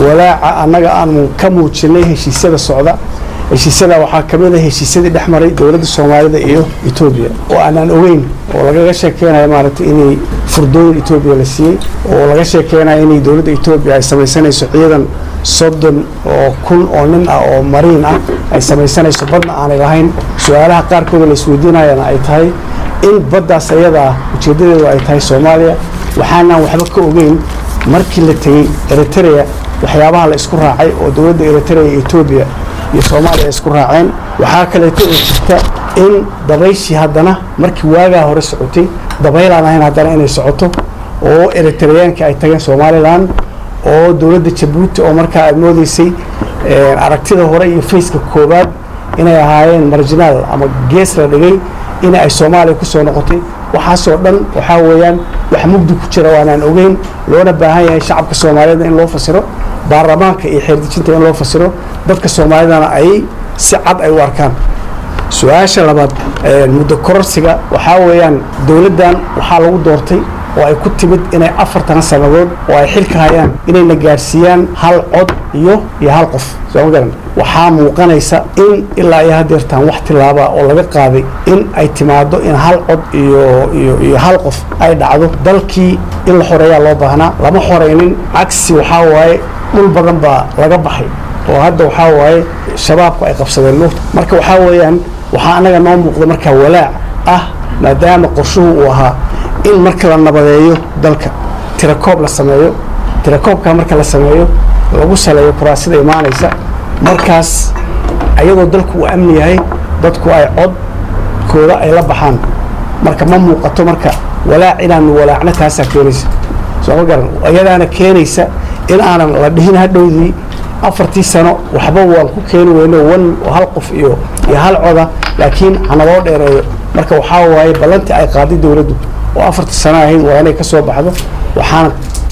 walaaca annaga aanu ka muujinay heshiisyada socda heshiisyada waxaa ka mid a heshiisyadii dhex maray dowladda soomaalida iyo etoobiya oo aanaan ogeyn oo lagaga sheekeynayo maaragtay inay furdooyin etoobiya la siiyey oo laga sheekeynayo inay dowladda etoobiya ay samaysanayso ciidan soddon oo kun oo nin ah oo mariin ah ay samaysanayso badna aanay lahayn su-aalaha qaarkooda la isweydiinayana ay tahay in baddaas ayada ah ujeeddadeedu ay tahay soomaaliya waxaanaan waxba ka ogeyn markii la tegey eritrea waxyaabaha la isku raacay oo dowladda eritrea iyo etoobiya iyo soomaaliya ay isku raaceen waxaa kaleeto oo jirta in dabayshii haddana markii waagaa hore socotay dabaylaan ahayn haddana inay socoto oo eritreyaanka ay tageen somalilan oo dowladda jabuuti oo markaa aad moodeysay aragtida hore iyo fayska koowaad inay ahaayeen marginaal ama gees la dhigay in ay soomaaliya ku soo noqotay waxaasoo dhan waxaa weeyaan wax mugdi ku jira waanaan ogeyn loona baahan yahay shacabka soomaaliyeedna in loo fasiro baarlamaanka iyo xeerdejinta in loo fasiro dadka soomaalidana ay si cad ay u arkaan su-aasha labaad muddo kororsiga waxaa weeyaan dowladdan waxaa lagu doortay oo ay ku timid inay afartan sannadood oo ay xilka hayaan inayna gaadhsiiyaan hal cod iyo iyo hal qof soo ma garan waxaa muuqanaysa in ilaa iyo hadeertaan wax tilaaba oo laga qaaday in ay timaado in hal cod iyo iyo iyo hal qof ay dhacdo dalkii in la xoreeyaa loo baahnaa lama xoreynin cagsi waxaa waaye dhul badan baa laga baxay oo hadda waxaa waaye shabaabku ay qabsadeen luurta marka waxaa weeyaan waxaa annaga noo muuqda markaa walaac ah maadaama qorshuhu uu ahaa in marka la nabadeeyo dalka tirakoob la sameeyo tirakoobka marka la sameeyo lagu saleeyo kuraasida imaanaysa markaas ayadoo dalku uu amni yahay dadku ay codkooda ay la baxaan marka ma muuqato marka walaac inaanu walaacna taasaa keenaysa soo ma garan iyadaana keenaysa in aanan la dhihin hadhowdii afartii sano waxba waan ku keeni weyno wan hal qof iyo iyo hal coda laakiin hanaloo dheereeyo marka waxaa waaye ballantii ay qaaday dowladdu oo afartii sano ahayd waa inay ka soo baxdo waxaana